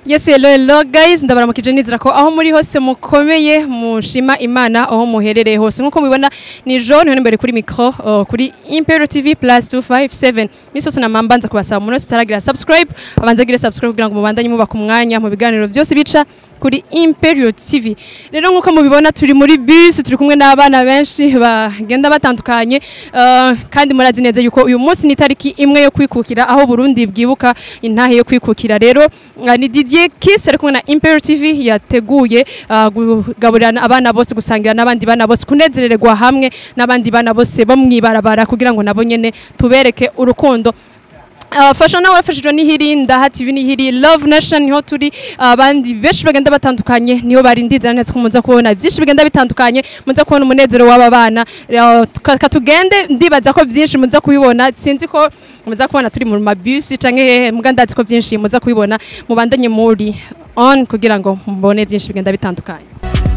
Yes, hello, hello guys. Ndabaramukije nizera ko aho muri hose mukomeye mushima Imana aho muherereye hose. Nkuko mubibona ni John hano imbere kuri micro uh, kuri Imperial TV plus 257. Misoso na mambanza kubasaba umuntu wese taragira subscribe, abanza gire subscribe kugira ngo mubandanye mubaka umwanya mu biganiro byose bica kuri Imperial TV. Rero nkuko mubibona turi muri bus turi kumwe n'abana benshi bagenda batandukanye uh, kandi murazi neza yuko uyu munsi ni tariki imwe yo kwikukira aho Burundi bwibuka intahe yo kwikukira rero uh, ni Didier Kiss ari kumwe na Imperial TV yateguye uh, kugaburira abana bose gusangira n'abandi bana bose kunezererwa hamwe n'abandi bana bose bo mwibarabara kugira ngo nabo nyene tubereke urukundo abafasha nawe wafashijwe n'ihiri ndaha TV n'ihiri Love Nation niho turi abandi benshi bagenda batandukanye niho barindiza neza ko muza kubona byinshi bigenda bitandukanye muza kubona umunezero w'aba bana Eh, tuka- katugende ndibaza ko byinshi muza kubibona sinzi ko muza kubona turi mu mabisi canke hehe muga ndazi ko byinshi muza kubibona mubandanye muri on kugira ngo mubone byinshi bigenda bitandukanye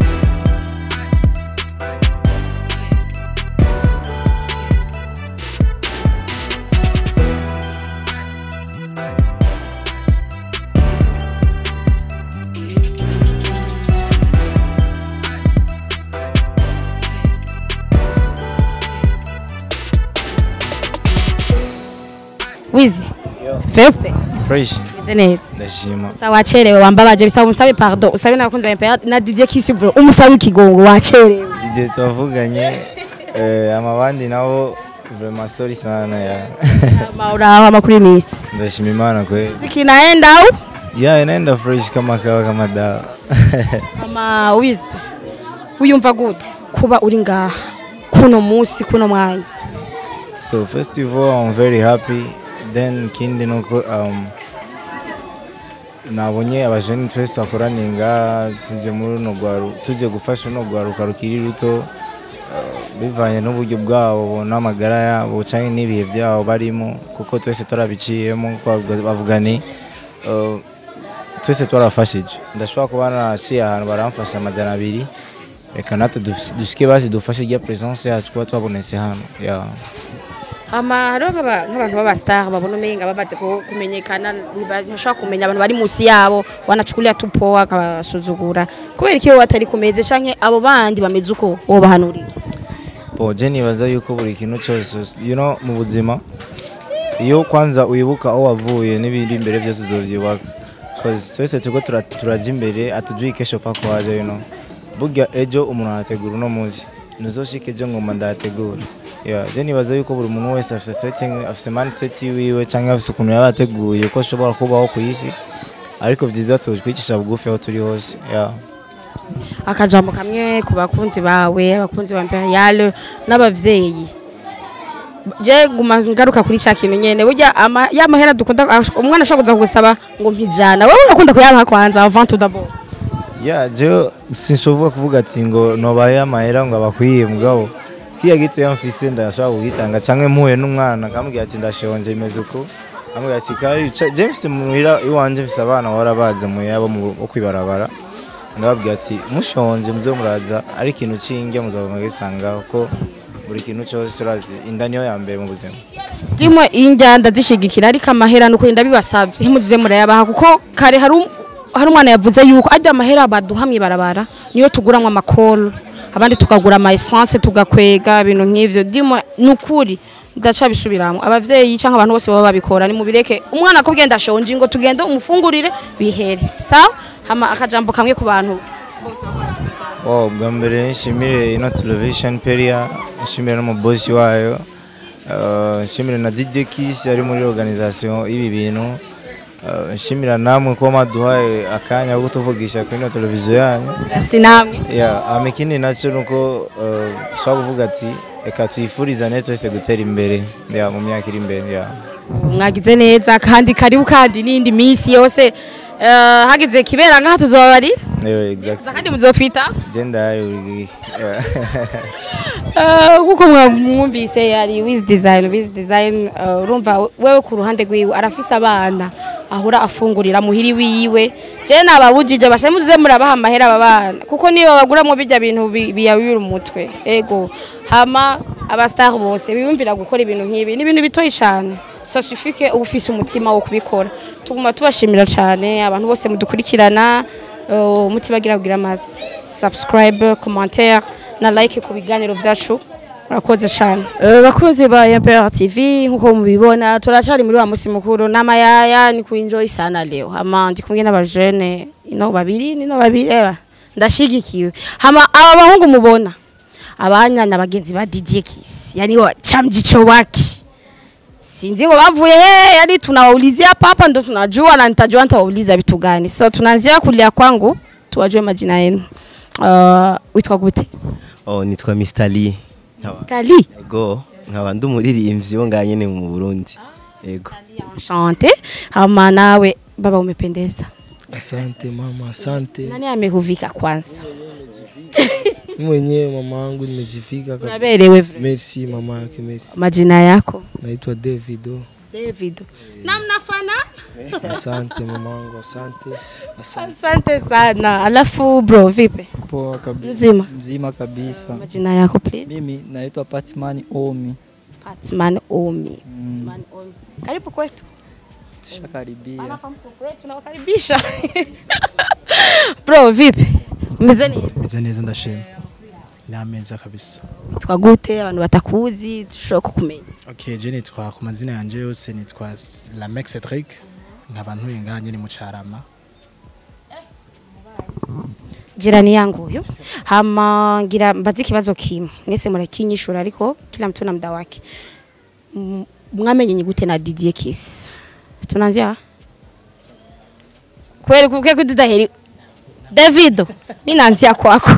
wizi fepe fresh meze neza ndashima sa wacerewe wambabaje bisaba umusabe pardon usabe nakunze impera na DJ Kiss vuba umusabe ikigongo wacerewe igihe twavuganye eh, amabandi nabo vraiment sorry sana ya mauraho amakuru y'imisi ndashima imana kweli zikinaenda au ya inaenda fresh kama kawa kama dawa mama wizi uyumva gute kuba uri ngaha kuno musi kuno mwanya so first of all i'm very happy then kindi nuko um, nabonye abajeni twese twakoraniye ngaha tuje muri runo rwaru tuje gufasha runo rwaruka rukiri ruto uh, bivanye n'uburyo bwabo n'amagara yabo canke n'ibihe byabo barimo kuko twese turabiciyemo kuko bavuga- bavuga ni uh, twese twarafashije ndashobora kuba naciye ahantu baramfasha amajana abiri reka natwe duf- dushike basi dufashe irya presence yacu kuba twabonetse hano yeah. ama hariho nk'aba- nk'abantu b'abastar babona umenga bamaze ku- kumenyekana ntibashobora kumenya abantu bari munsi yabo wanachukulia tu poa akabasuzugura kubera iki wowe atari kumeze canke abo bandi bameze uko wobahanurira Bo je nibaza yuko buri kintu cyose you know mu buzima iyo kwanza uyibuka aho wavuye n'ibindi imbere byose uzovyubaka cause twese turiko tura- turaja imbere atujui kesho pako haja you know burya ejo umuntu arategura uno munsi ntuzoshika ejo ngoma ndahategura yeah, je nibaza yuko buri muntu wese afise setting afise mindset wiwe canke afise ukuntu yaba yateguye ko ashobora kubaho ku isi ariko vyiza twicisha bugufi aho turi hose yeah. akajambo kamwe ku bakunzi bawe abakunzi ba imperial n'abavyeyi je guma ngaruka kuri ca kintu nyene burya ama- ya mahera dukunda umwana ashobora kuza kugusaba ngo mpijana wewe urakunda kuyabaha kwanza avant tout d'abord ya je sinshobora kuvuga ati ngo nobaye amahera ngo abakwiye mugabo kiya gito yamfise ndashobora kugitanga canke mpuye n'umwana akamubwira ati ndashonje imeze uko amubwira ati kari ca- je mfise muhira iwanje mfise abana bahora baza muyabo bo kwibarabara ndababwira ati mushonje muze muraza ari ikintu cinge muzoba mugisanga ko buri kintu cyose urazi inda niyo ya mbere mu buzima ndimo injyanda zishigikira ariko amahera nuko inda bibasabye ntimuzize murayabaha kuko kare hari um- hari umwana yavuze yuko ajya amahera baduha mw'ibarabara niyo tuguramwo amakoro abandi tukagura ama essence tugakwega ibintu nk'ivyo ndimo nukuri ndaca bisubiramwo abavyeyi canke abantu bose baba babikora ni mubireke umwana ko bwenda shonje ngo tugende umufungurire bihere sawa hama akajambo kamwe ku bantu Wow, bwa mbere nshimire ino television peria nshimire n'umubosi wayo uh, nshimire na DJ Kiss ari muri organisation y'ibi bintu uh, nshimira namwe ko maduhaye akanya ko tuvugisha kuri ino televiziyo yanyu sinamwe yeah, ama ikindi nacyo nuko uh, ushobora kuvuga ati reka tuyifurizane twese gutera imbere yeah, mu myaka iri imbere yeah. mwagize neza kandi karibu kandi n'indi minsi yose eh, hagize kibera ngaha tuzobabarira Yeah, exactly. kandi muzotwita Gender yayo yeah. Eh, nkuko mwumvise yari wiz design wiz design eh, urumva wewe ku ruhande rwiwe arafise abana ahora afungurira muhiri wiwe je nababujije bashe muze murabaha amahera aba bana kuko niyo baguramwo bijya bintu bi- biyabira umutwe ego hama abastar bose biyumvira gukora ibintu nk'ibi ni ibintu bitoyi cyane ça suffit que uba ufise umutima wo kubikora tuguma tubashimira cyane abantu bose mudukurikirana uh, mutibagira kugira ama subscribe commentaire na like ku biganiro byacu murakoze cyane Eh, bakunzi ba MPR TV nkuko mubibona turacari muri wa musi mukuru n'amayaya ni kuenjoy sana leo hama ndi kumwe n'abajene ino babiri nino babiri eba ndashigikiwe hama aba bahungu mubona abanya na bagenzi ba DJ Kiss yani wa chamjicho wake sinzi ngo bavuye he yani tunawaulizia hapa hapa ndo tunajua na nitajua nitawauliza vitu gani so tunaanzia kulia kwangu tuwajue majina yenu uh, witwa gute Oh, nitwa Mr. Lee. Nkaba Kali ego nkaba ndi umuririmbyi wo ngaha nyene mu Burundi. Ego. Enchanté. Hama nawe baba umependeza. Asante mama, asante. Nani amekuvika kwanza? Mimi mwenyewe mama yangu nimejifika kabisa. Unaberewe vile. Merci mama yake, merci. Majina yako? Naitwa Davido. David. Na mnafana? Asante mama yangu, asante. Asante. Asante sana. Alafu bro vipi? Poa kabisa. Mzima. Mzima kabisa. Majina yako please? Mimi naitwa Patman Omi. Patman Omi. Mm, Patman Omi. Karibu kwetu. tushakaribia. Anafahamu kwetu tunawakaribisha. Bro vipi? Umeze neza? meze neza ndashima ni ameza kabisa Witwa gute? Abantu batakuzi dushobora kukumenya. okay je nitwa ku mazina yanje yose nitwa Lamex Cedric nkaba ntuye ngaha nyine mu Carama jirani yangu huyo hama ngira mbazi kibazo kimwe mwese murakinyishura ariko kila mtu na muda wake M- mwamenye gute na Didier Kiss tunaanzia kweli kuke kutudaheri Davido mimi naanzia kwako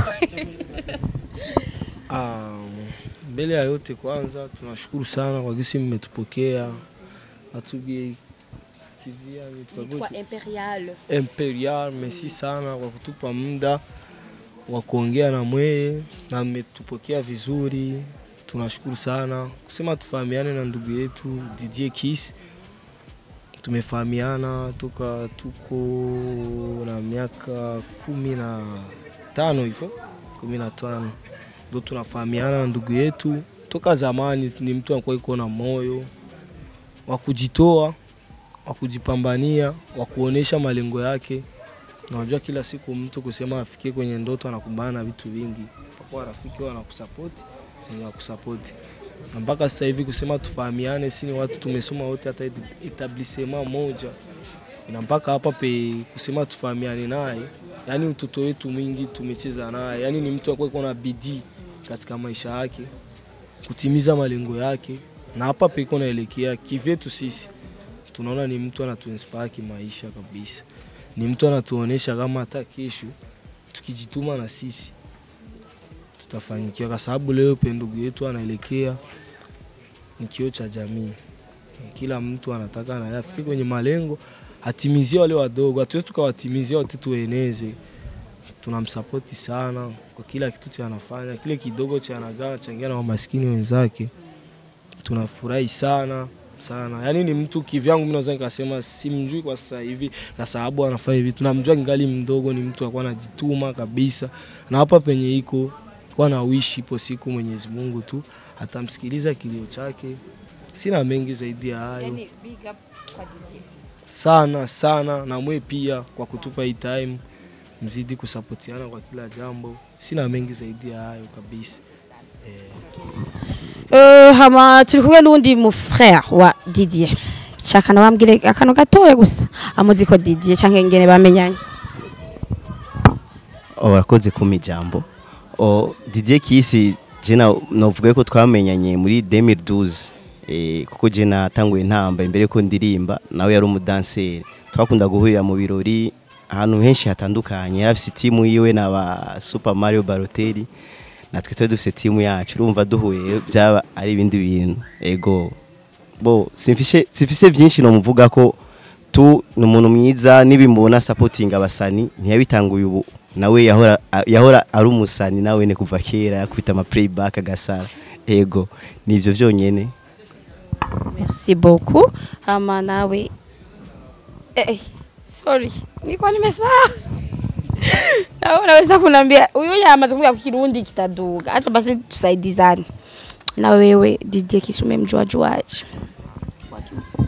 Ah, mbele ya yote kwanza tunashukuru sana kwa gisi mmetupokea. Atuge TV yani tukagote Imperial Imperial, merci sana kwa kutupa muda wa kuongea na mweye na mmetupokea vizuri. Tunashukuru sana kusema tufahamiane na ndugu yetu Didier Kiss. Tumefahamiana toka tuko na miaka kumi na tano hivyo, kumi na tano ndo tunafahamiana na ndugu yetu toka zamani. Ni mtu anakuwa iko na moyo wa kujitoa wa kujipambania, wa kuonesha malengo yake. Na Unajua, kila siku mtu kusema afikie kwenye ndoto anakumbana na vitu vingi, mpaka rafiki wanakusapoti wenye wakusapoti, na mpaka sasa hivi kusema tufahamiane, si ni watu tumesoma wote hata et- etablissement moja, na mpaka hapa pe kusema tufahamiane naye, yani utoto wetu mwingi tumecheza naye, yani ni mtu akuwa iko na bidii katika maisha yake kutimiza malengo yake, na hapa pe iko naelekea kivyetu sisi tunaona ni mtu anatuinspire kimaisha kabisa, ni mtu anatuonesha kama hata kesho tukijituma na sisi tutafanikiwa, kwa sababu leo pe ndugu yetu anaelekea ni kioo cha jamii. Eh, Kila mtu anataka naye afike kwenye malengo, atimizie wale wadogo, hatuwezi tukawatimizia wote tueneze. Tunamsapoti sana kwa kila kitu cha anafanya, kile kidogo cha anagawa changia na wamaskini wenzake. Tunafurahi sana sana, yaani ni mtu kivyangu, mimi naweza nikasema simjui kwa sasa hivi kwa sababu anafanya hivi, tunamjua ningali mdogo, ni mtu alikuwa anajituma kabisa, na hapa penye iko kwa na wishi, ipo siku Mwenyezi Mungu tu atamsikiliza kilio chake. Sina mengi zaidi ya hayo sana sana, na mwe pia kwa kutupa hii time, mzidi kusapotiana kwa kila jambo. Sina mengi zaidi ya hayo kabisa. Uh, hama turi kumwe n'undi mu frère wa Didier shaka nabambwire akantu gatoya gusa amuzi ko Didier canke ngene bamenyanye Oh, urakoze kumpa ijambo. Oh, Didier Kiss je na novuga ko twamenyanye muri 2012. Eh, kuko je natanguye ntamba imbere ko ndirimba nawe yari umudanseri. Twakunda guhurira mu birori ahantu henshi hatandukanye. Yari afite timu yiwe na ba Super Mario Balotelli. Natwe twari dufite timu yacu. Urumva duhuye byaba ari ibindi bintu. Ego. Bo simfishe simfise byinshi no muvuga ko tu ni umuntu mwiza nibimubona supporting abasani ntiyabitanguye ubu nawe yahora yahora ari umusani nawe ne kuva kera yakubita ama playback agasara ego nivyo vyonyene merci beaucoup hama nawe eh, eh, sorry niko nimesahau nawe unaweza kuniambia huyu yamaze kumbia kwa Kirundi kitaduga acha basi tusaidizane na wewe Didier Kiss umemjua juaje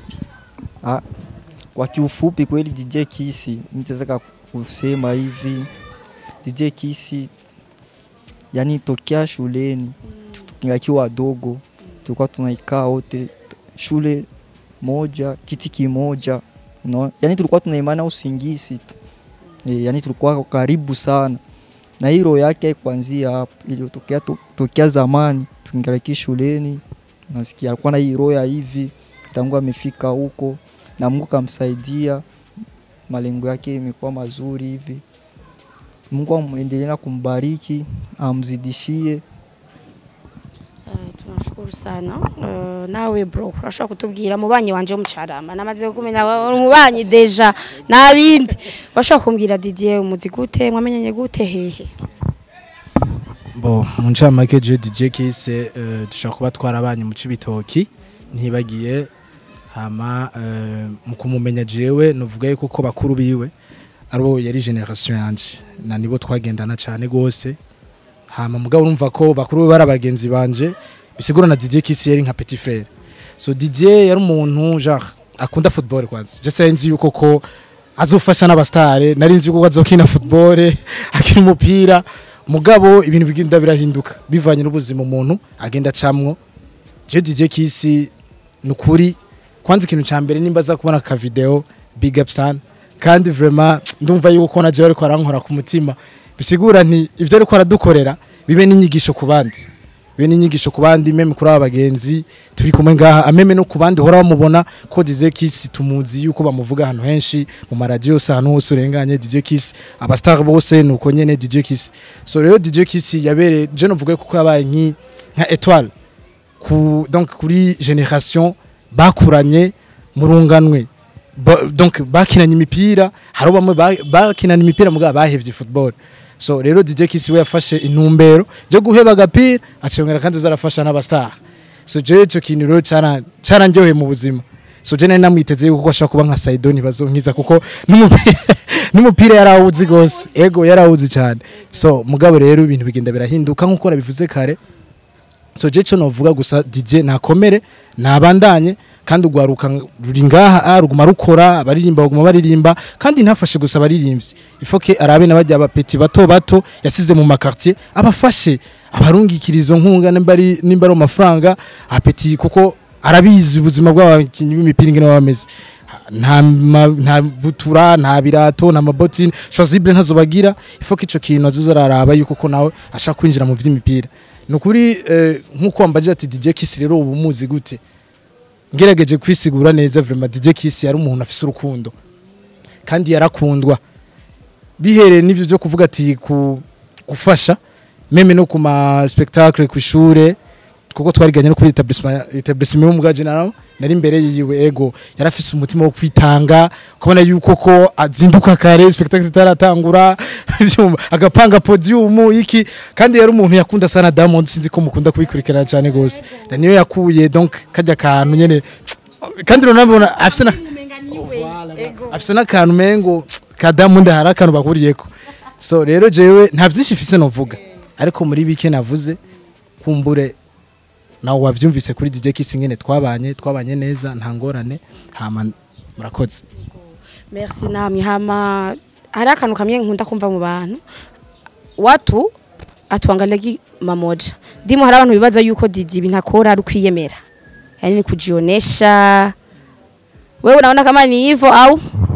Ah, kwa kiufupi kweli DJ Kisi nitaweza kusema hivi DJ Kisi yani tokea shuleni tukiwa wadogo tulikuwa tunaikaa wote shule moja kiti kimoja no? yani tulikuwa tunaimana usingizi tu e, yani tulikuwa karibu sana na hii roho yake kuanzia hapo iliyotokea to, tokea zamani tukingaliki shuleni nasikia alikuwa na hii roho ya hivi tangu amefika huko na Mungu kamsaidia malengo yake imekuwa mazuri hivi Mungu amwendelee na kumbariki amzidishie Eh, tunashukuru sana Eh, nawe bro urashobora kutubwira mubanyi wanje w'umucarama namaze kumenya wa- umubanyi deja nabindi urashobora kumbwira Didier umuzi gute mwamenyanye gute hehe bo mu ncamake je DJ Kise eh, dushobora kuba twarabanye mu cibitoki ntibagiye hama eh, mu kumumenya jewe novuga yuko ko bakuru biwe aribo yari generation yanje na nibo twagendana cyane gose hama mugabo urumva ko bakuru be bari abagenzi banje bisigura na DJ Kisi yari nka petit frère so Didier yari umuntu genre akunda football kwanza je sais nzi yuko ko azofasha n'abastare nari nzi yuko azokina football akina umupira mugabo ibintu bigenda birahinduka bivanye n'ubuzima umuntu agenda acamwo je DJ Kisi nukuri kwanza ikintu ca mbere nimba za kubona ka video big up sana kandi vraiment ndumva yuko na jewe ariko arankora ku mutima bisigura nti ivyo ariko aradukorera bibe n'inyigisho ku bandi bibe n'inyigisho ku bandi meme kuri aba bagenzi turi kumwe ngaha ameme no ku bandi hora bamubona ko DJ Kiss tumuzi yuko bamuvuga ahantu henshi mu maradiyo yose ahantu hose urenganye DJ Kiss abastar bose nuko nyene DJ Kiss so rero DJ Kiss yabereye je novuga kuko yabaye nki nka étoile ku donc kuri generation bakuranye murunganwe Ba- donc bakinanye imipira hari bamwe ba- bakinana imipira mugabo bahevye football so rero DJ Kiss we yafashe intumbero yo guheba agapira acongera kandi zarafasha n'abastar so je ico kintu rero cara carandyoheye mu buzima so je nari namwiteze yuko ashaka kuba nka Saidoni bazonkiza kuko n'umupira n'umupira yarawuzi gose ego yarawuzi cyane so mugabo rero ibintu bigenda birahinduka nkuko nabivuze kare so je cyo novuga gusa DJ nakomere nabandanye kandi ugwaruka ruri ngaha ah, ruguma rukora abaririmba baguma baririmba kandi ntafashe gusa abaririmbyi ifoke arabe n'abajya abapeti bato bato yasize mu makartier abafashe abarungikira izo nkunga nimba ari nimba ari amafaranga apeti kuko arabizi ubuzima bw'abakinnyi b'imipira ingene baba bameze nta ma- nta butura nta birato nta mabotine chosible ntazobagira ifoke ico kintu azoza araraba yuko ko nawe ashaka kwinjira mu vy'imipira ni ukuri eh, nk'uko wambaje ati DJ Kiss rero ubu muzi gute ngerageje kwisigura neza vraiment DJ Kiss yari umuntu afise urukundo kandi yarakundwa bihereye n'ivyo byo kuvuga ati ku gufasha meme no ku ma spectacle ku ishure kuko twariganye no kuri etablissement etablissement y'umugaje naro nari imbere yiwe ego yarafise umutima wo kwitanga kubona yuko ko azinduka kare spectacle itaratangura ivyuma, agapanga podium iki kandi yari umuntu yakunda sana Diamond sinzi ko mukunda kubikurikirana cyane gose na niyo yakuye donc kajya kantu nyene kandi urabona afise na afise n'akantu mengo ka Diamond hari akantu bahuriyeko so rero jewe nta byinshi mfise novuga ariko muri bike navuze kumbure nawe wavyumvise kuri DJ Kiss ngene twabanye twabanye neza nta ngorane hama murakoze merci namwe hama hari akantu kamwe nkunda kumva mu bantu watu atuangalagi mamoja ndimo hari abantu bibaza yuko Didi ibintu akora ari kwiyemera yani ni kujionesha wewe unaona kama ni hivyo au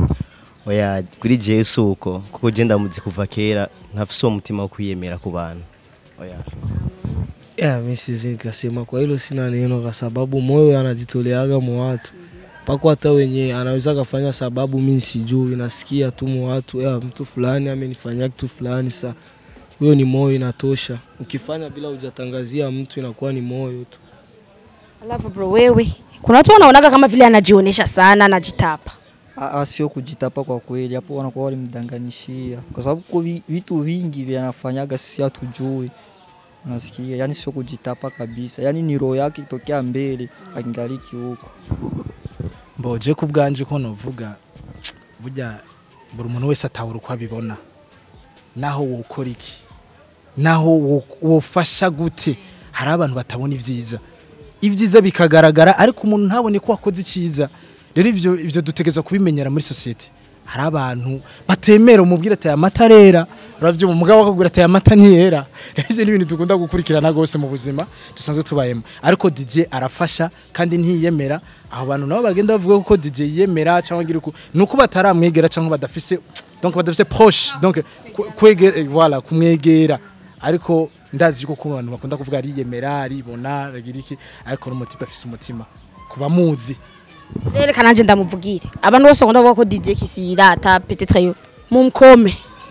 oya kuri jewe si uko kuko je ndamuzi kuva kera ntafise uwo mutima wo kwiyemera ku bantu oya Yeah, mi siwezi nikasema kwa hilo sina neno, kwa sababu moyo anajitoleaga mu watu pako hata wenye anaweza kafanya sababu mi sijui, nasikia tu mu watu yeah, mtu fulani amenifanyia kitu fulani, sa huyo ni moyo inatosha. Ukifanya bila hujatangazia mtu inakuwa ni moyo tu. alafu bro wewe kuna watu wanaonaga kama vile anajionesha sana anajitapa A- a- sio kujitapa kwa kweli, hapo wanakuwa walimdanganishia, kwa sababu ko vi- vitu vingi vyanafanyaga sisi hatujui, unasikia? Yani sio kujitapa kabisa, yani ni roho yake itokea mbele akingaliki huko. mboje ku bwanje ko novuga burya buri muntu wese atahura uko abibona naho wokora iki naho wo- wofasha gute hari abantu batabona ibyiza ibyiza bikagaragara ariko umuntu ntabone ko wakoze icyiza rero ivyo ivyo dutegeza kubimenyera muri society hari abantu batemera umubwira ati aya mata arera uravyumva umugabo akakubwira ati aya mata ntiyera rero ivyo ni ibintu dukunda gukurikirana gose mu buzima dusanzwe tubayemo ariko DJ arafasha kandi ntiyemera aho bantu nabo bagenda bavuga ko DJ yemera cyangwa ngira uku nuko bataramwegera cyangwa badafise donc badafise proche donc ku- kwegera eh, voilà kumwegera ariko ndazi yuko ku bantu bakunda kuvuga ariyemera aribona agira iki ariko n'umutima afise umutima kuba muzi reka nanjye ndamuvugire abantu bose bakunda kuvuga ko DJ Kisi yirata peut-être yo mumkome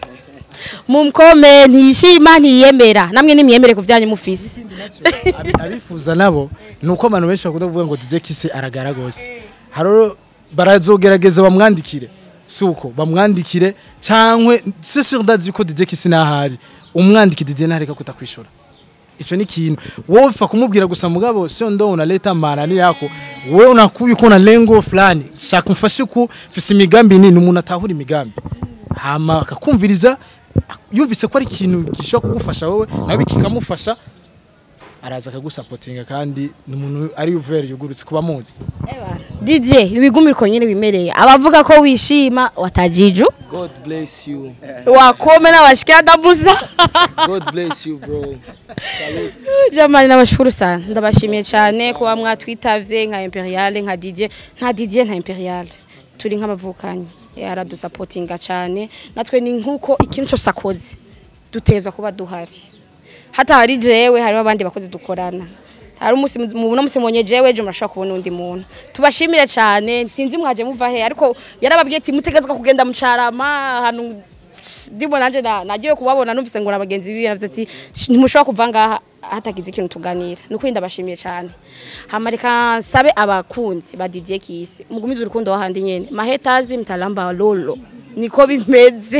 mumkome ntiyishima ntiyemera namwe nimyemere ku byanyu mufise Abi- abifuza nabo ni uko abantu benshi bakunda kuvuga ngo DJ Kisi aragara gose haro barazogerageza bamwandikire si uko bamwandikire cyangwa c'est sûr ndazi ko DJ Kisi nahari umwandiki DJ ntareka kutakwishura ico ni ikintu wowe ufa kumubwira gusa mugabo sio ndo unaleta maanani yako wewe unakuwa uko na lengo fulani shaka mfashe ku fise imigambi nini umuntu atahura imigambi hama akakumviriza yumvise ko ari ikintu gishobora kugufasha wowe nawe kikamufasha araza akagusapotinga kandi ni umuntu ari uveri yugurutse kuba muzi DJ wigumire uko nyine wimereye abavuga ko wishima watajiju God bless you. wakome n'abashikira dabuza God bless you, bro. jamani nabashukuru sana ndabashimiye cyane kuba mwatwitavye nka imperiale nka DJ nta DJ nta imperiale turi nk'abavukanyi aradusapotinga cyane natwe ni nkuko ikintu cyose akoze dutezwa kuba duhari hata hari jewe hariho abandi bakozi dukorana hari umunsi mu no musi monye jewe je murashobora kubona undi muntu tubashimire cyane sinzi mwaje muva he ariko yarababwiye ati mutegezwa kugenda mucarama ahantu ndimo nanje na- nagiye kubabona numvise ngo abagenzi bibi yavuze ati ntimushobora kuva ngaha hatagize ikintu tuganira nuko ndabashimiye cyane hama reka nsabe abakunzi ba DJ Kisi mugumize urukundo wahandi nyene mahetazi mtalamba lolo niko bimeze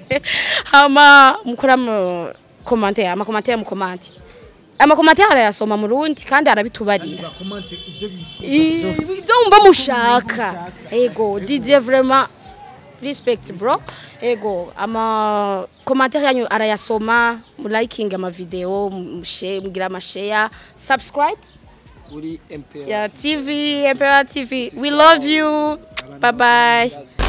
hama mukora mu commentaire ama commentaire mu comment ama commentaire arayasoma mu rundi kandi arabitubarira ibyo mva mushaka ego DJ vraiment respect bro ego ama commentaire yanyu arayasoma mu liking ama video mu share mugira ama share subscribe Uri MPR. ya TV Emperor TV we love you bye bye